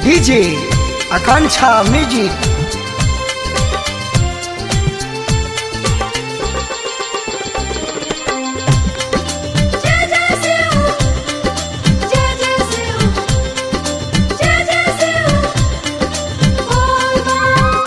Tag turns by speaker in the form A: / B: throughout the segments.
A: DJ आकांक्षा music
B: जय जय शिव जय जय शिव जय जय शिव बोल बम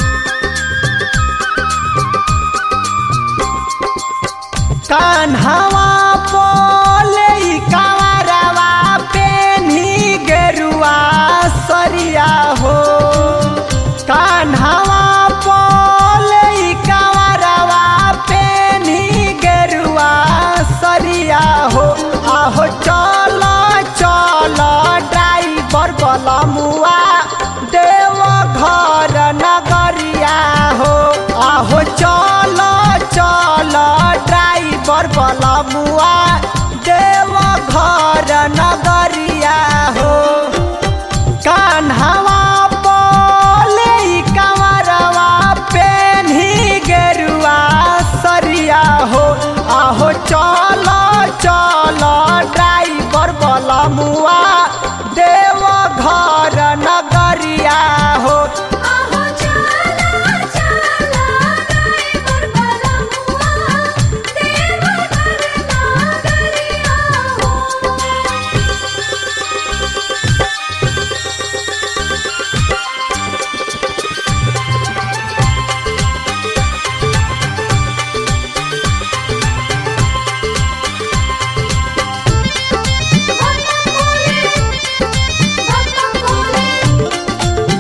A: कान्हावा पोले कावरवा पेन्ही गेरुआ सरिया हो कान्हावा पोले कावरवा पेन्ही गेरुआ सरिया हो आहो चल चल ड्राइवर बलमुआ देव घर नगरिया हो आहो चल चल ड्राइवर बलमुआ देव घर नगरिया हो कान्हावा बोले कंवरवा पेन्ही गेरुआ सरिया हो आहो चल चल ड्राइवर बलमुआ देव घर नगरिया हो
B: आहो चला चला ड्राइवर बलमुआ देव घर नागरिया हो बम बोले बम बोले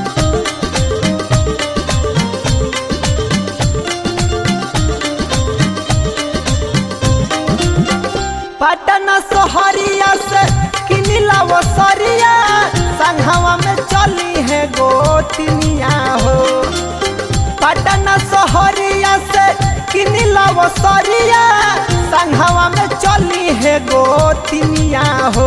A: पटना सोहरिया से किनिला वो सरिया संघवा में चली है गोतनिया हो पटना सोहरिया से किनिला वो सरिया संघवा में चली है गोतनिया हो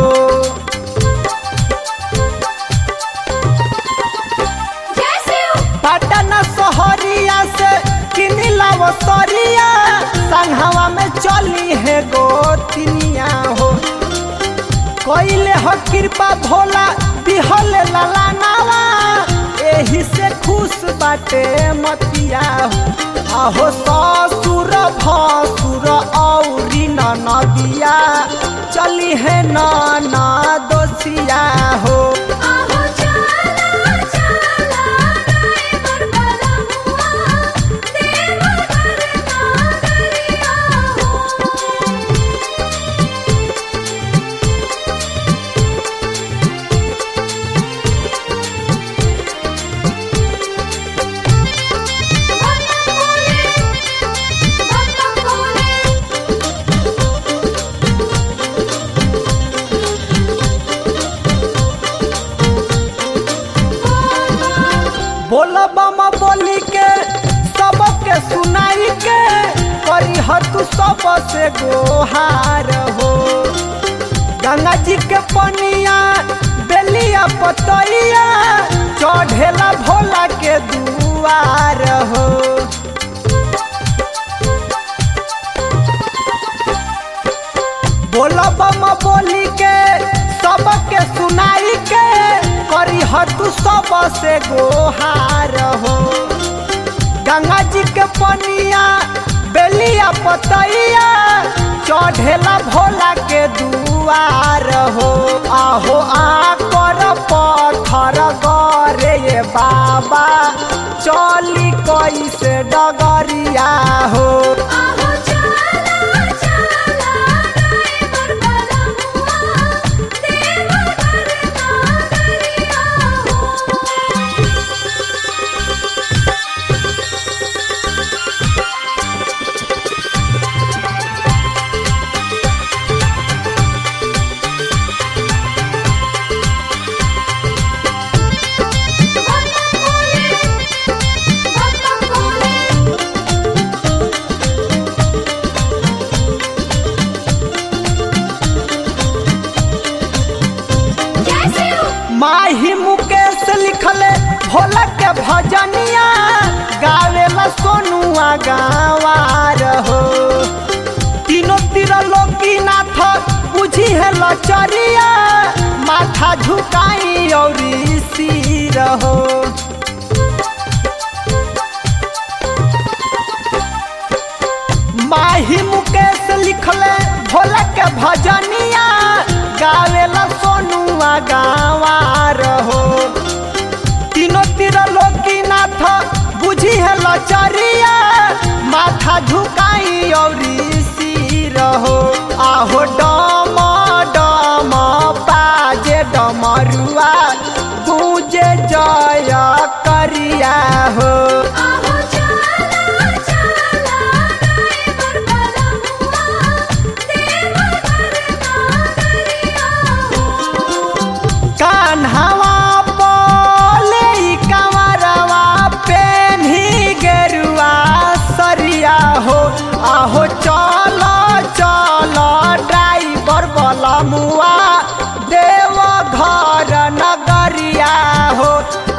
B: जय शिव
A: पटना सोहरिया से किनिला वो सरिया संघवा में चली है गोतनिया हो कोइले हो कृपा भोला दिहल लाला नावा एही से खुश बाटे मतिया हो आहो ससुर भसुर औरी ननदिया चली है नाना दोसिया हो
B: आहो चला चला ड्राइवर बलमुआ देव घर नागरिया हो बम बोले बम बोले
A: बोल बम बोली के सबके सुनाई के करी तू सबसे गोहार हो गंगा जी के पनिया बेलिया पतैया चढ़ेला भोला के दुआर हो बोल बम बोली के सबके सुनाई के करी तू सबसे गोहार हो गंगा जी के पनिया बेलिया पतैया चढ़ेला भोला के दुआर हो आहो आकर पत्थर गरे ये बाबा चली कैसे डगरिया हो
B: आहो चला चला ड्राइवर बलमुआ देव घर नागरिया हो बम बोले बम बोले जय शिव
A: माही मुकेश लिखले भोला के भजनिया गावेला सोनुआ गावार हो तीनों तीर लोकीनाथ बुझी है लचरिया माथा झुकाई और सिर भजनिया गावेला सोनुआ गावा रहो तीनों तीर लोकीनाथ बुझी है लचरिया माथा झुकाई औरी सिर हो आहो डम डम बाजे डमरुआ गूंजे जय करिया हो
B: आहो चला चला ड्राइवर वाला हुआ देव घर नागरिया हो
A: कान्हवा बोले ई कंवरवा पेन्ही गेरुआ सरिया हो आहो चल चल ड्राइवर बलमुआ देव घर नगरिया हो